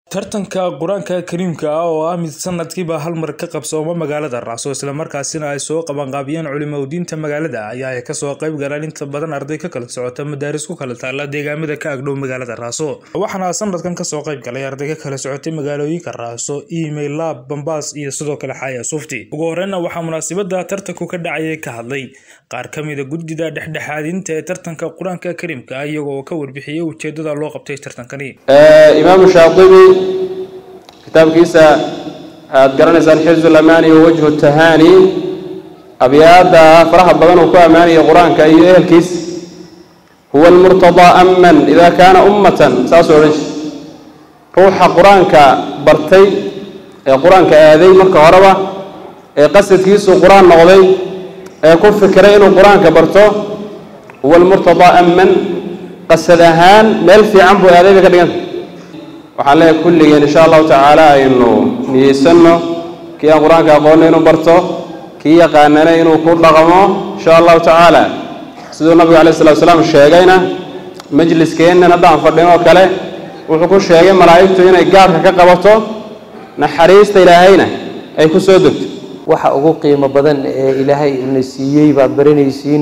tartanka qur-aanka kariimka ah oo ah mid sanadkiiba hal mar ka qabsooma magaalada raaso islamarkaasina ay soo qabanqaabiyeen culimadiinta magaalada ayaa ay kasoo qayb galeen inta badan arday ka kala socota madaaris ku kala taala deegaamada ka agdhow magaalada raaso waxaana sanadkan kasoo qayb galay arday ka kala socotay magaalooyinka raaso email lab bambaas iyo sidoo kale xaya sufti ugu horeyna waxaa munaasabada tartanku ka dhacayay ka hadlay qaar kamida gudida dhexdhexaadinta ee tartanka qur-aanka kariimka ah iyagoo ka warbixiyey ujeedada loo qabtay tartankani imaamu shaatibi kitaabkiisa aad garanaysaan xifzu lamaani wa wajhu tahaani abyaada faraha badan uu ku ammaanaya qur-aanka iyo ehelkiis huwa almurtadaa aman ida kaana ummatan saasuu odhan jir ruuxa qur-aanka bartay ee qur-aanka aaday marka horeba ee qasadkiisu qur-aan noqday ee ku fikiray inuu qur-aanka barto huwa almurtadaa aman qasad ahaan meel fiican buu aaday bay ka dhiganta waxaan leeyahay kulligeen insha allahu tacaala aynu niyeysanno kii aan qur-aanka aqoonna inuu barto kii yaqaanana inuu ku dhaqmo insha allahu tacaala siduu nabigu alayh salatu salaam sheegayna majliskeennan haddaan fadhin oo kale wuxuu ku sheegay malaa'igtu inay gaadhka ka qabato naxariista ilaahayna ay ku soo degto waxa ugu qiimo badan ee ilaahay ina siiyey baad baranaysiin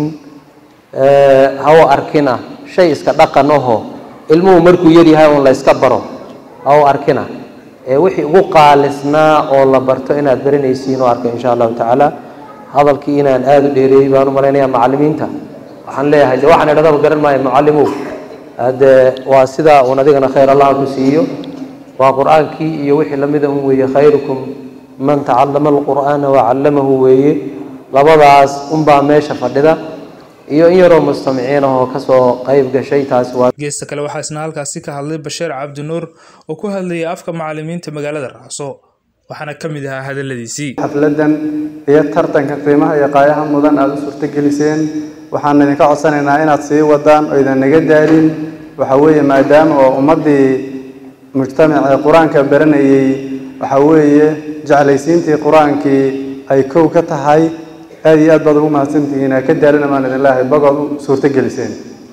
hawo arkina shay iska dhaqan aho ilmuhu markuu yaryahay uun la yska baro hawo arkina ee wixii ugu qaalisnaa oo la barto inaad baranaysiin oo arka insha allahu tacaala hadalkii inaan aada u dheereeyey baan u malaynayaa macallimiinta waxaan leeyahay de waxaan idhadaba garan maayo mucallimow hade waa sidaa uun adigana khayr allah ku siiyo waa qur-aankii iyo wixii lamida un weeye khayrukum man tacallama alqur'aana wacallamahu weeye labadaas unbaa meesha fadhida iyo in yaroo mustamiciin ahoo kasoo qayb gashay taasi waa geesta kale waxaa isna halkaasi ka hadlay basheer cabdinuur oo ku hadlayay afka macallimiinta magaalada raaso waxaana ka mid ahaa hadaladiisii xafladan iyo tartanka qiimaha iyo qaayaha mudan aada u suurtogeliseen waxaan idinka codsanaynaa inaad sii wadaan oo idan naga daalin waxa weeye maadaama oo ummaddii mujtamac ee qur-aanka baranayey waxa weeye jeclaysiintii qur-aankii ay kow ka tahay aada iyo aad baad ugu mahadsantihiin ka daalina maan idin leehay bagood u suurtogeliseen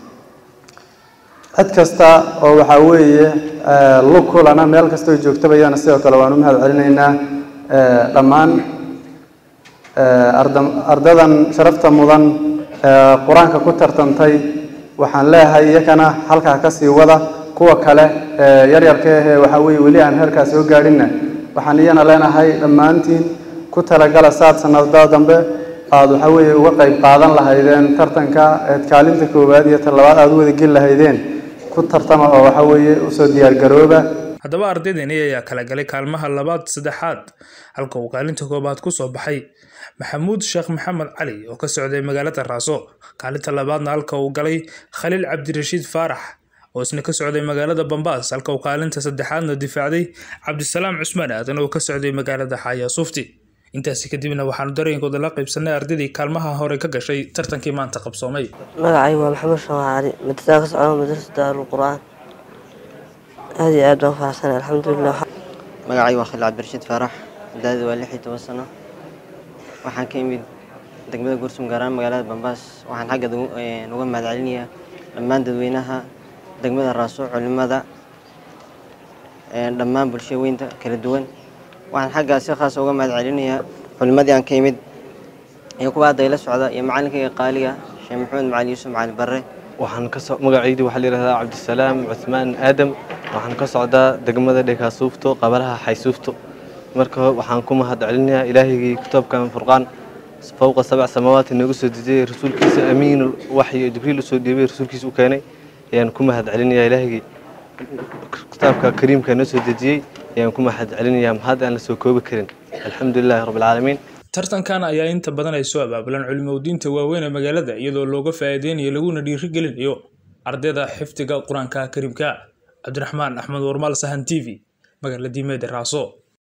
cid kasta oo waxaa weeye lug kulana meel kastoo joogtaba iyana sidoo kale waan u mahad celinaynaa dhammaan ardadan sharafta mudan qur-aanka ku tartantay waxaan leeyahay iyakana halkaa kasii wada kuwa kale yaryarka ahee waxaa weeye weli aan heerkaa soo gaadhinna waxaan iyana leenahay dhammaantiin ku talagala saad sanada dambe aada waxaa weeye uga qayb qaadan lahaydeen tartanka eed kaalinta koowaad iyo talabaad aada u wada geli lahaydeen ku tartama oo waxaa weeye usoo diyaargarooba haddaba ardaydani ayaa kala galay kaalmaha labaad saddexaad halka uu kaalinta koobaad ku soo baxay maxamuud sheekh maxamed cali oo ka socday magaalada raaso kaalinta labaadna halka uu galay khaliil cabdirashiid faarax oo isna ka socday magaalada bambaas halka uu kaalinta saddexaadna difaacday cabdisalaam cusmaan aadan oo ka socday magaalada xaya sufti intaasi kadibna waxaanu dareenkooda la qaybsanay ardaydii kaalmaha hore ka gashay tartankii maanta qabsoomay magacay waa maxamed shawacali madrasaa ka socda madrasada daarulqur'aan aada iyo aad baan faraxsanay alxamdulilah magacay waa khaliil cabdirashiid faarax daadi waa lix iyo toban sano waxaan ka imid degmada gursum gaaraan magaalada bambaas waxaan xagga uga mahad celinayaa dhammaan dadweynaha degmada raaso culimada dhammaan bulshada weynta kala duwan waxaan xaggaa si khaasa uga mahad celinayaa culimadii aan ka imid iyo kuwa hadda ila socda iyo macalinkayga qaaliga sheekh maxamed macali yuusuf macali barre waxaan ka magacaydi waxaa la yidhahdaa cabdisalaam cuthmaan aadam waxaan ka socdaa degmada dhekaasuufto qabalaha xaysuufto marka waxaan ku mahad celinayaa ilaahigii kitaabkan furqaan fowqa sabc samaawaat inoogu soo dejiyey rasuulkiisa amiin waxyo jibriil usoo dhiibay rasuulkiisa u keenay ayaan ku mahad celinayaa ilaahigii kitaabka kariimka noo soo dejiyey ayaan ku mahad celinayaa mahad aan la soo koobi karin alxamdulilahi rabbilcaalamiin tartankan ayaa inta badan ay soo abaabulaan culimadiinta waaweyn ee magaalada iyadoo looga faa'iideynayo laguna dhiirigelinayo ardayda xifdiga qur-aanka kariimka cabdiraxmaan axmed warmaal sahan t v magaalada diimeeda raaso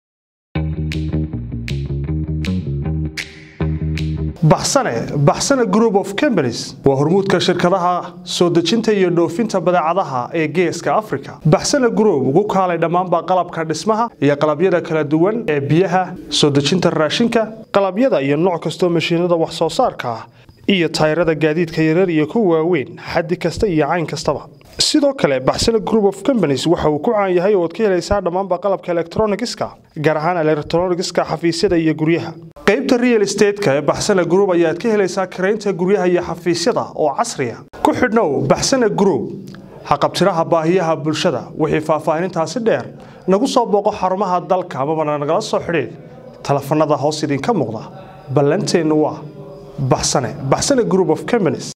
baxsane baxsane group of companies waa hormuudka shirkadaha soo dejinta iyo dhoofinta badeecadaha ee geeska africa baxsane group ugu kaalay dhammaanba qalabka dhismaha iyo qalabyada kala duwan ee biyaha soo dejinta raashinka qalabyada iyo nooc kastoo mashiinada wax soo saarka ah iyo tayrada gaadiidka yarar iyo kuwa waaweyn xaddi kasta iyo cayn kastaba sidoo kale baxsane group of companies waxa uu ku caan yahay oo ad ka helaysaa dhammaanba qalabka electronigiska gaar ahaan electronigiska xafiisyada iyo guryaha qaybta real estateska ee baxsane group ayaad ka helaysaa karaynta guryaha iyo xafiisyada oo casriya ku xidhnow baxsane group haqabtiraha baahiyaha bulshada wixii faahfaahinintaasi dheer nagu soo booqo xarumaha dalka amabana nagala soo xidhiid telefanada hoos idinka muuqda ballanteennu waa baxsane baxsane group of companies